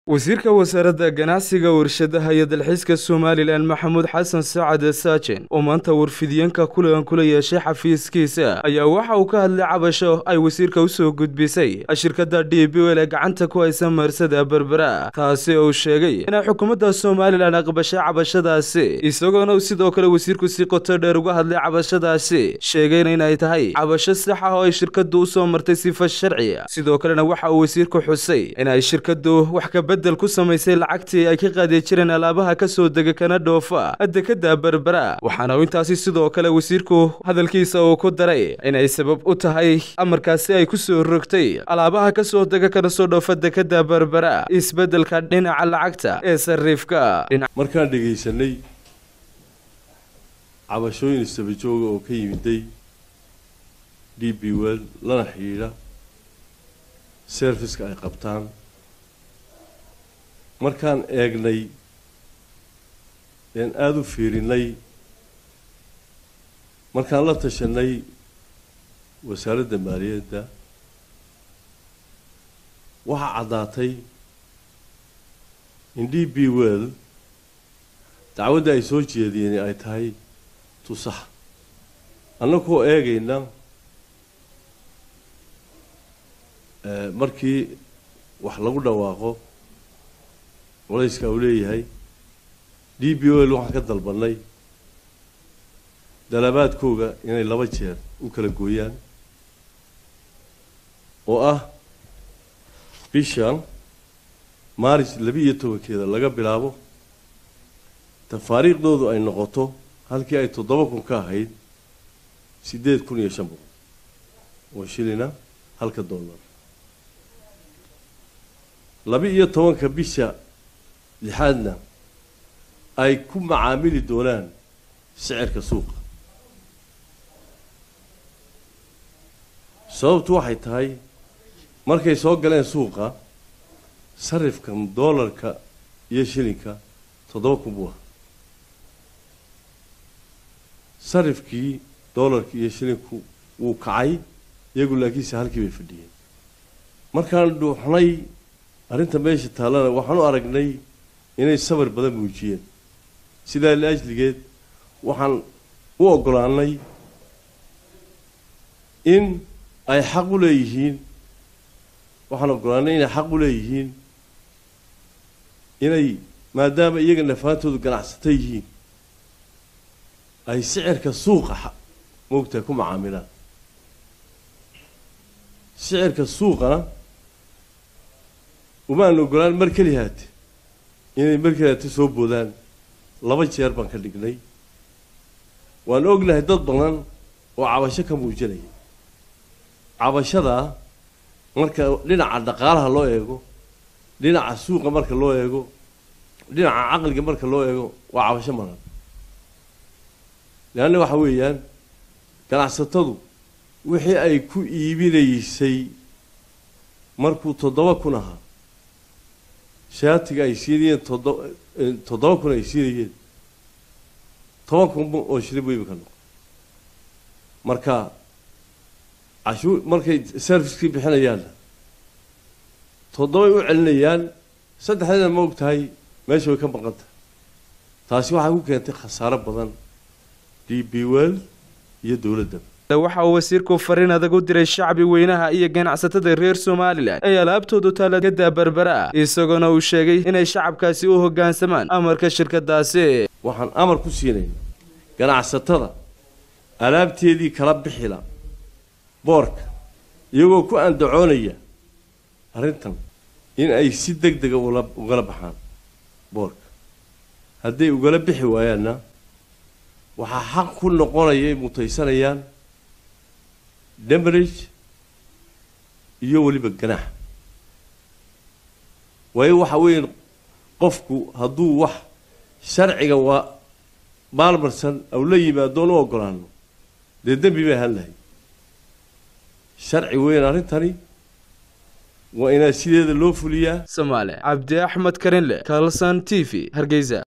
wasiirka wasaaradda ganacsiga warshadaha iyo dalxiiska somalilan maxamuud xasan sacad saajen oo maanta warfidyenka kulan kula yeeshay xafiiskiisa ayaa waxa uu ka hadlay cabasho ay wasiirka u soo gudbisay shirkadda d b l ee gacanta ku haysa marsada berbera taasi oo uu sheegay inay xukuumadda somalilan aqbashay cabashadaasi isagoona sidoo kale wasiirku si qoto dheer uga hadlay cabashadaasi sheegayna inay tahay cabasho sax ah oo ay shirkaddu u soo martay sifa sharci sidoo kalena waxa uu wasiirku xusay in ay shirkaddu wax ka bedel ku samaysay lacagtii ay ka qaadi jireen alaabaha ka soo dega kana dhoofa dekada berbera waxaana intaasi sidoo kale wasiirku hadalkiisa uu ku daray inay sabab u tahay amarkaasi ay ku soo rogtay alaabaha ka soo dega kana soo dhoofa dekada berbera isbeddelka dhinaca lacagta ee sariifka markaan dhegaysanay cabashooyin istabajooga oo ka yimiday d b wel lana xidhiidha serviska ay qabtaan markaan eegnay een aada u fiirinay markaan la tashanay wasaaradda maaliyadda waxaa caddaatay in d b well dacwadda ay soo jeediyeen ay tahay tusax annagoo eegayna markii wax lagu dhawaaqo culayska uu leeyahay d b l waxaan ka dalbanay dalabaadkooga inay laba jeer u kala gooyaan oo ah bishan maaris laba iyo tobankeeda laga bilaabo tafaariikhdoodu ay noqoto halkii ay toddoba kun ka ahayd siddeed kun iyo shan boqol oo shilina halka dollar laba iyo tobanka bisha lixaadna ay ku macaamili doonaan sicirka suuqa sababtu waxay tahay markay soo galeen suuqa sarifkan doolarka iyo shilinka toddoba kun buu ahaa sarifkii doolarka iyo shilinku wuu kacay iyagu laakiinse halkii bay fadhiyeen markaan dhuuxnay arrinta meesha taallana waxaan u aragnay inay sabar badan muujiyeen sidaa liajligeed waxaan u oggolaanay in ay xaq u leeyihiin waxaan oggolaanay inay xaq u leeyihiin inay maadaama iyaga nafaantoodu ganacsata yihiin ay sicirka suuqa moogtahay ku macaamilaan sicirka suuqana umaan ogolaan mar keli haate inay mar keli haate soo boodaan laba jeer baan ka dhignay waan ognahay dad badan oo cabasho ka muujinaya cabashadaa marka dhinaca dhaqaalaha loo eego dhinaca suuqa marka loo eego dhinaca caqliga marka loo eego waa cabasho maran leanna waxa weeyaan ganacsatadu wixii ay ku iibinaysay markuu toddoba kun ahaa shaatiga ay siinayeen toddoba toddoba kun ay siinayeen toban kun oo shilin buu imika noqo marka cashuur markay servicekii bixinayaanna toddobay u celinayaan saddexdeeda ma og tahay meesha way ka maqan tahay taasi waxay ku keentay khasaaro badan d b well iyo dowladda waxa uu wasiirku fariin adag u diray shacbi weynaha iyo ganacsatada reer somalilan ee alaabtoodu taalagada berbera isagoona uu sheegay inay shacabkaasi u hoggaansamaan amarka shirkadaasi waxaan amar ku siinayna ganacsatada alaabteedii kala bixila boorka iyagoo ku andacoonaya arrintan in ay si deg dega ugala baxaan boorka hadday ugala bixi waayaanna waxaa xaq ku noqonaya ay mutaysanayaan demarage iyo weliba ganaax waayo waxa weeye qofku hadduu wax sharciga waa maalmarsan aw la yimaadoon u oggolaano dee dembi bay ahaan lahay sharci weyn arrintani waa inaa sideeda loo fuliyaa somaale cabdi axmed karinle kalson t v hargeysa